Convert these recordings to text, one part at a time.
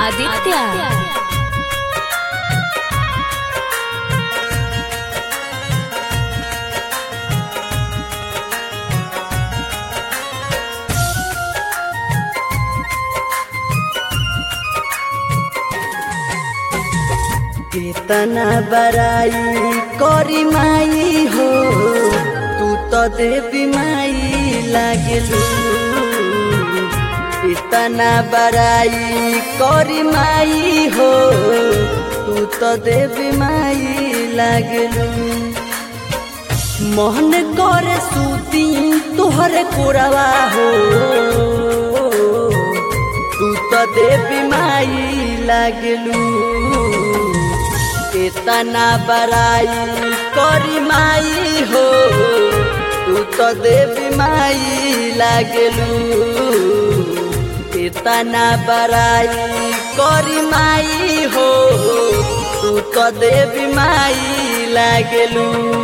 आदित्य कितना बड़ाई करी माई हो तू तो देवी माई लागलू कितना बड़ाई करी माई हो तू तो देवी माई लागलू मोहन कर सूती तुहर कोरवा हो तू तो देवी माई लागलू केतना बड़ाई करी माई हो तू तो देवी माई लागलू केतना बड़ाई करी माई हो तू तो देवी माई लागलू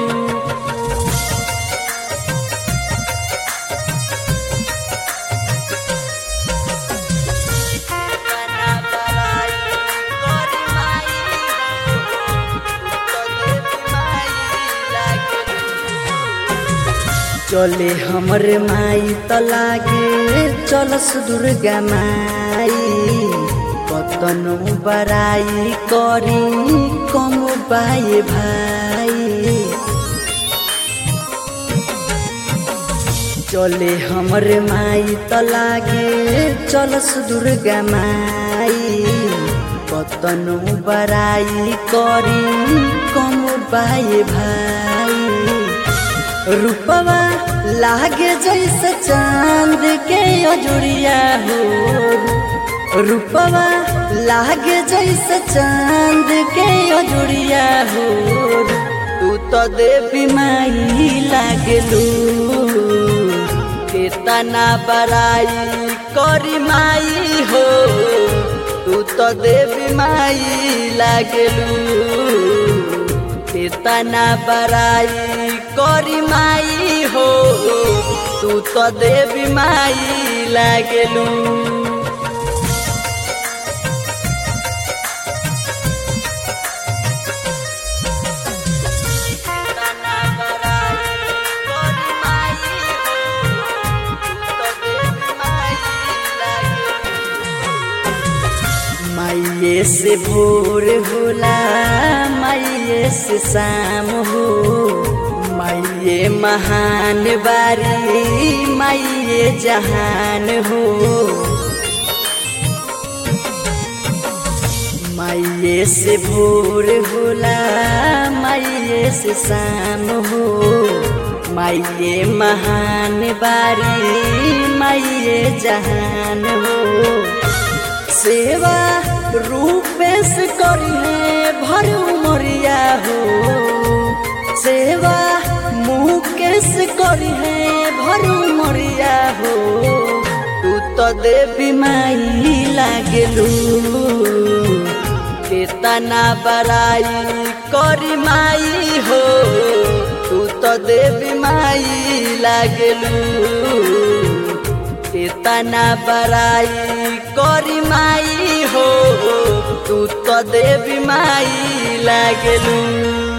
चले हमर माई त लागे चलस दुर्गा माई कतनो बराई करी कम बाए भाई चले हमर माई त लागे चलस दुर्गा माई कतनो बराई करी कम बाए भाई रूपवा लागे जैसे चांद के अजुरिया हो रूपवा लागे जैसे चांद के अजुरिया हो तू तो देवी माई लागलू केतना बड़ाई करी माई हो तू तो देवी माई लागलू केतना बड़ाई करी माई हो तू तो देवी माई लागलू माइये से भोर होला माइये से शाम हो माइये महान बारी माइये जहान हो माइये से भोर होला माइये से शाम हो माइये महान बारी माइये जहान हो सेवा रूपेश करिए भर उमरिया हो सेवा मुकेश करिए भर उमरिया हो तू तो देवी माई लागलू केतना बड़ाई करी माई हो तू तो देवी माई लागलू केतना बड़ाई करी माई हो तू तो देवी माई लागलू